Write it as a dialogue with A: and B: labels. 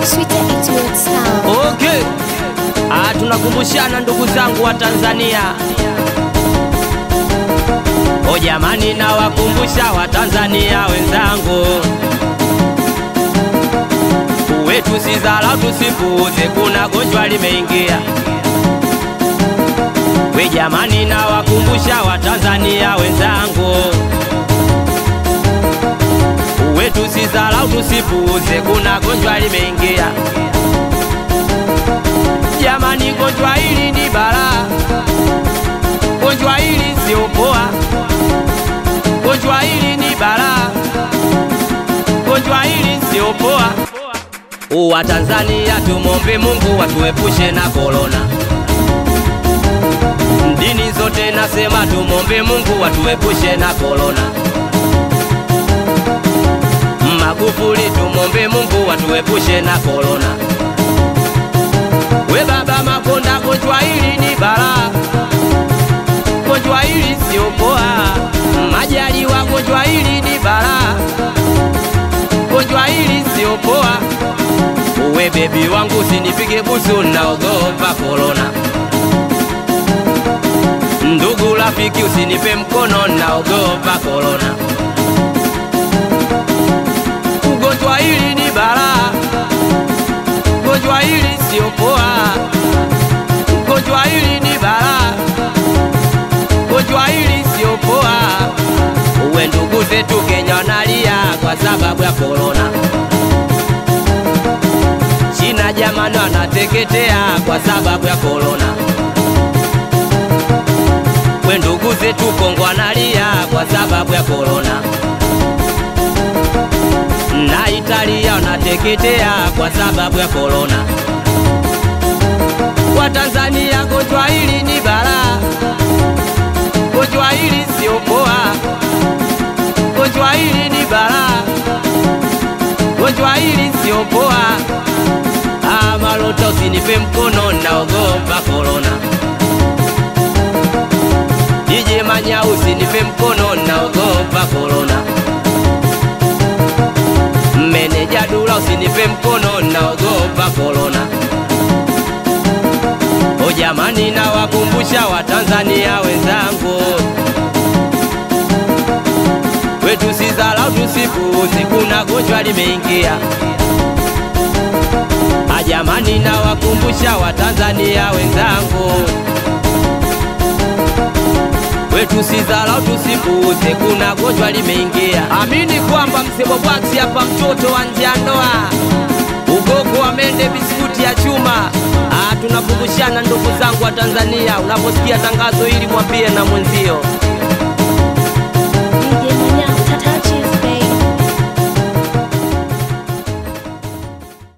A: Sweeter it will sound.
B: Okay. Ah, tunakumbushana ndugu zangu wa Tanzania. O jamani, nawakumbusha Watanzania wenzangu, wetu si dharau, tusipuuze, kuna gonjwa limeingia. We jamani, nawakumbusha Watanzania wenzangu, wetu si dharau, tusipuuze, kuna gonjwa limeingia. Jamani, gonjwa hili ni balaa, gonjwa hili sio poa, gonjwa hili ni balaa, gonjwa hili sio poa. Wa Tanzania tumombe Mungu watuepushe na korona. Dini zote nasema tumombe Mungu watuepushe na korona. Magufuli tumombe Mungu watuepushe na korona. We baba Makonda, gonjwa hili ni balaa, gonjwa hili sio poa. Majaliwa, gonjwa hili ni balaa, gonjwa hili sio poa. We bebi wangu, usinipige busu, naogopa korona. Ndugu rafiki, usinipe mkono, naogopa korona. Ugonjwa hili ni balaa gonjwa hili sio poa, gonjwa hili ni balaa, gonjwa hili sio poa. Uwe ndugu zetu Kenya wanalia kwa sababu ya korona. China jamani wanateketea kwa sababu ya korona. We ndugu zetu Kongo wanalia kwa sababu ya korona na Italia wanateketea kwa sababu ya korona. Kwa Tanzania gonjwa hili ni balaa, gonjwa hili sio poa, gonjwa hili ni balaa, gonjwa hili sio poa. Ah, Malota usinipe mkono, naogopa korona. DJ Manya usinipe mkono, naogopa korona. Meneja Dula usinipe mkono, naogopa korona. O jamani, nawakumbusha Watanzania wenzangu, wetu si dharau, tusipuuze, kuna gonjwa limeingia. A jamani, nawakumbusha Watanzania wenzangu, wetu si dharau, tusipuuze, kuna gonjwa limeingia. Amini kwamba msebo bwaksi hapa, mtoto wa nje ya ndoa, ugogo wa mende, biskuti ya chuma. Ah, tunakumbushana ndugu zangu wa Tanzania, unaposikia tangazo hili mwambie na mwenzio.